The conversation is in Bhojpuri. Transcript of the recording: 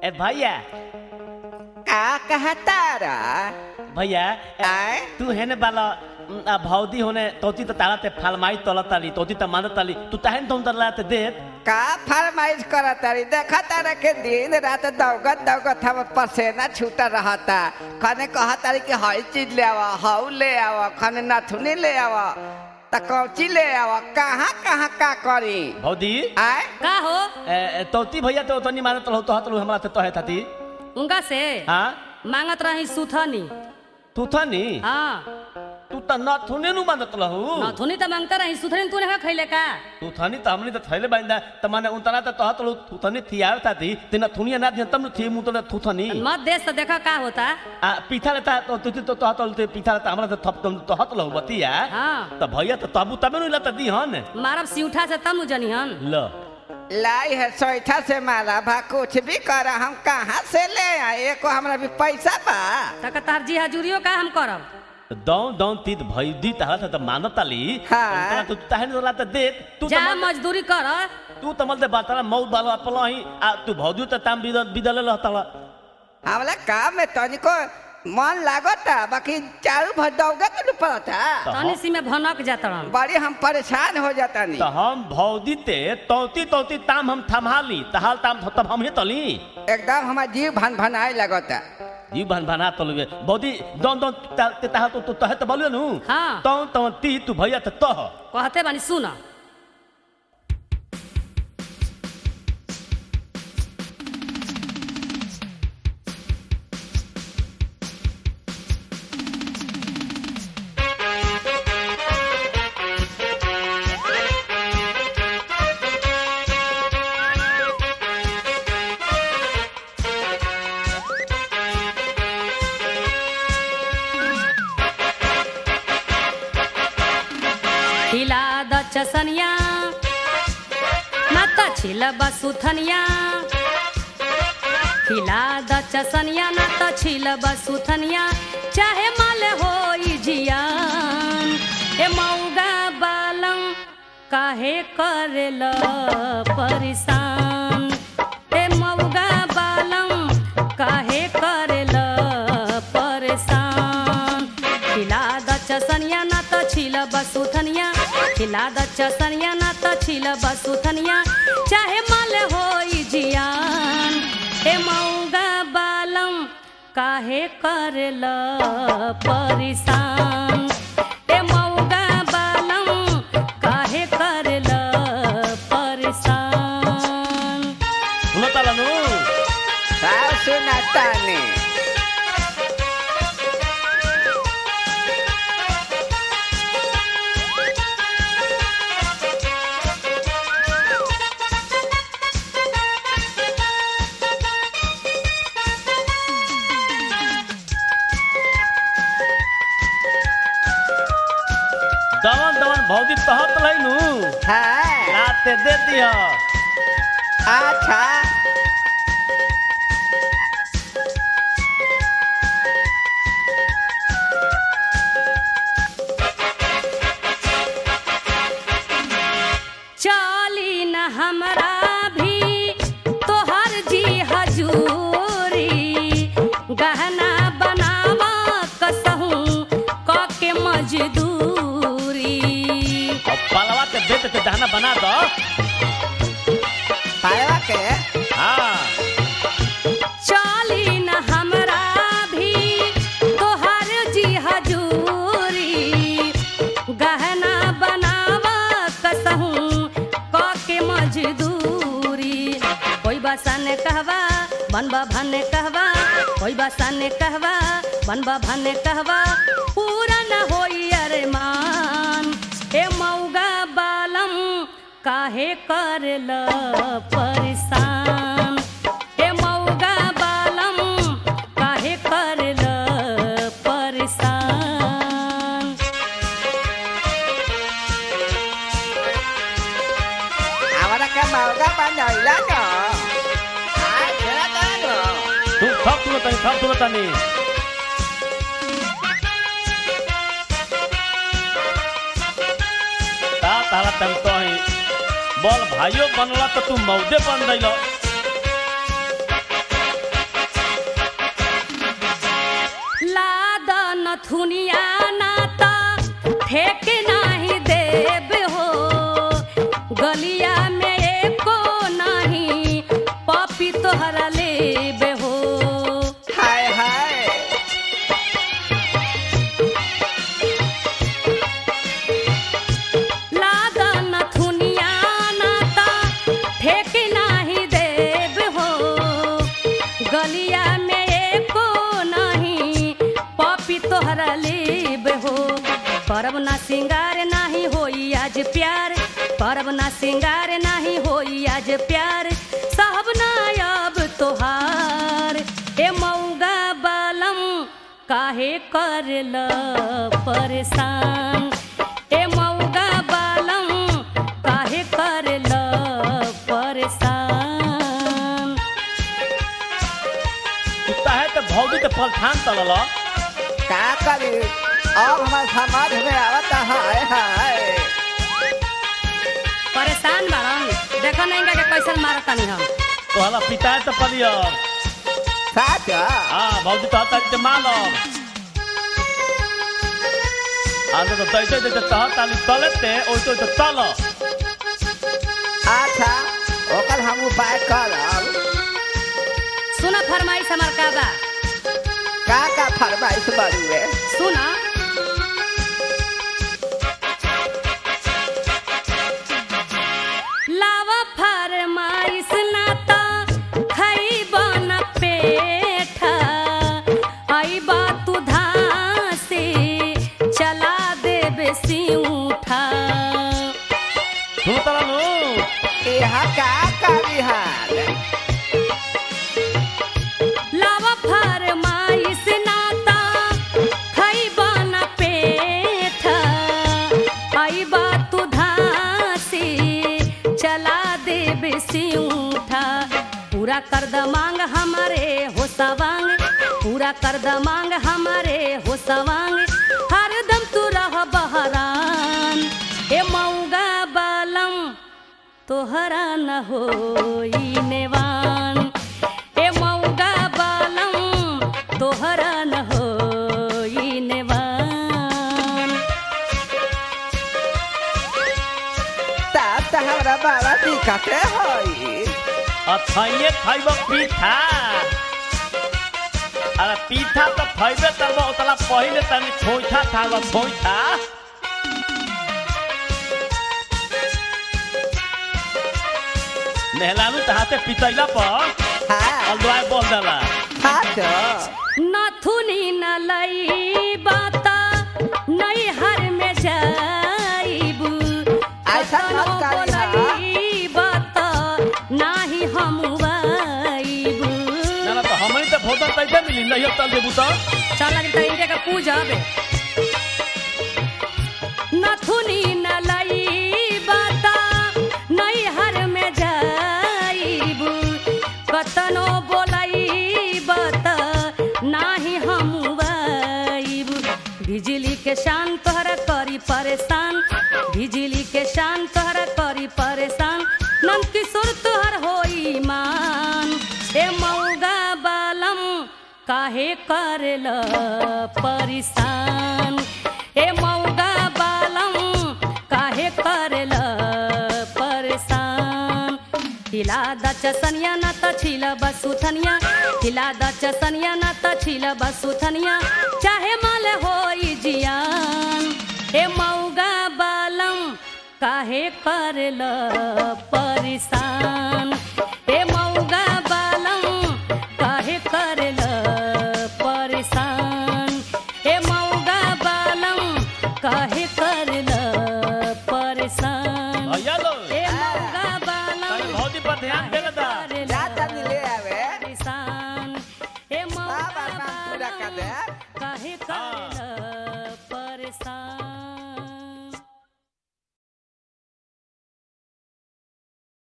ए भैया का कहतारा भैया ए, आय तू हेने बाला उम, आ भौदी होने तोती त तारा ते फालमाई तोला ताली तोती त मानत ताली तू तहन तुम तला ते देत का फरमाइश करतारी देखा तारा के दिन रात दौगत दौगत हम पसेना छूटा रहता खने कहतारी कि हई चीज ले आवा हऊ ले आवा खने नथुनी ले आवा त कौची ले आवा कहाँ कहाँ का करी भौदी आय का हो ए, ए, तोती भैया तो तनी मानत रहो तो हतलू हमरा ते तोहे थाती उनका से हां मांगत रही सुथनी तू थनी हाँ तू त न थुने नु मानत रहू नथुनी तो मांगता रही सुथनी तूने का खैले का तू थनी त हमनी त थैले बांदा त माने उतना त तोह तलू तू थनी थियाव थाती तिना थुनिया ना दिया तम थी मु त तू थनी मत देश तो देखा का होता आ पीठा लेता तो तू तो तोह तलू ते पीठा लेता हमरा त थप तुम तो हत लहू बतिया हाँ त भैया त तबु तबे नु लता दी हन मारब सिउठा से तब नु जनी हन ल लाई है सोईठा से मारा भा कुछ भी कर हम कहाँ से ले आए एको हमरा भी पैसा बा तक तार जी हजूरियो का हम करब दौ दौ तीत भैदी तहत त मानत ताली हाँ। तू तहन लता देत तू जा त मजदूरी कर तू त मल दे बातला मौत बालो अपलही आ तू भौजू त ताम बिदल बिदल रहतला हमला काम में तनिको मन लागता बाकी चारू भर दौगत न पड़ता त तनी सी में भनक जात रहन बड़ी हम परेशान हो जाता त हम भौदी ते तौती तौती ताम हम थमाली तहाल ताम तब हम ही तली एकदम हमार जीव भन भनाए लगता जी भन भना तलुए बौदी दौन दौन ते तहा तो तो तहे त बोलियो नु हाँ तौ तौ ती तू भैया त तह कहते बानी सुन खिला द चसनिया न त छिल बसुथनिया खिला द चसनिया न त छिल बसुथनिया चाहे मल होई जियान ए मौगा बालम काहे करेल परेशान ए मौगा बालम काहे करेल परेशान खिला द चसनिया न त छिल बसुथनिया खिला द चसनिया न त छिल बसुथनिया चाहे मल होई जियान हे मौगा बालम काहे करल परेशान ए मौगा बालम काहे करल परेशान सुनो तला नु साव सुनाता ने दवन दवन भौदी तहत लई नु हाँ राते दे दिया अच्छा चली न हमरा भी तोहर जी हजूरी गहना बनावा कसहूँ क के मजदूरी अब पलवा के बेच के दहना बना दो पाया के हां चली न हमरा भी तोहर जी हजूरी गहना बनावा कसहूँ क के मजदूरी कोई बसन कहवा बनबा भने कहवा कोई बसन कहवा बनबा भने कहवा पूरा न होई अरमान ए मौगा बालम काहे करल परेशान ए मौगा बालम काहे करल परेशान हमारा का मौका बनैला न आ खेला न तू थप तू तनी थप तू तनी ता तारा तम तो ही बोल भाइयों बनला तो तू मौजे बन गइलो करब ना सिंगार नाही होई आज प्यार करब ना सिंगार नाही होई आज प्यार साहब ना अब तोहार ए मऊगा बालम काहे करल परेशान ए मऊगा बालम काहे करल परेशान तू ताहे तो भौजी तो फल ठान तलल का करी अब हमार समझ में आवता हाय हाय परेशान बाड़न देखो नहीं के कैसन मारतानी हम तो हला पिता तो पलियो साच हाँ भौजी तो हता के मालम आने तो दैते दैते तह ताली तलते ओइतो तो तल अच्छा ओकर हम उपाय करब सुन फरमाइश हमार का बा का का फरमाइश बड़ुए सुन लावा फरमाइश ना त खइब न पेठा अइबा तू धासे चला देबे सिउठा तू तलनु यहाँ का करी हाल लावा फरमाइश नाता खइबा न पेठा अइबा तू धासी चला देबे सिउठा पूरा कर द मांग हमारे हो सवांग पूरा कर द मांग हमारे हो सवांग हरदम तू रह बहरान ए मऊगा बालम तोहरा न होई नेवान ए मऊगा बालम तोहरा न होई नेवान तब तो हमरा बड़ा दिक्कत होई अथैये खइब पीठा अरे पीठा तो खइबे तब उतला पहिले तनी खोइठा खाब खोइठा नेहलानु तहाते पितैला पर हाँ अलदुआय बोल देला साच नथुनी न लई बाता नहीं हर में जाइबू ऐसा मत करी हा। बोलई बाता नाही हम आइबू ना ना तो हमनी तो भोजन तैसे मिली नहीं तल देबू तो चल लगी तो इनके का पूजा बे नथुनी न लई बाता नहीं हर में जाइबू कतनो बोलई बाता नाही हम आइबू बिजली के शान तोहरा करी परेशान बिजली के शान तोहरा करी परेशान नंद किशोर तोहर होई मान ए मऊगा बालम काहे करल परेशान ए मऊगा बालम काहे करल परेशान हिला द चसनिया न त छिल बसुथनिया हिला द चसनिया न त छिल बसुथनिया चाहे मल होई जियान ए मऊगा बालम काहे करल परेशान ए मऊगा बालम काहे करल परेशान ए मऊगा बालम काहे करल परेशान भैया लो ए मऊगा बालम तनी भौजी पर ध्यान दे दा जा तनी ले आवे परेशान ए मऊगा बाबा काम पूरा कर दे काहे करल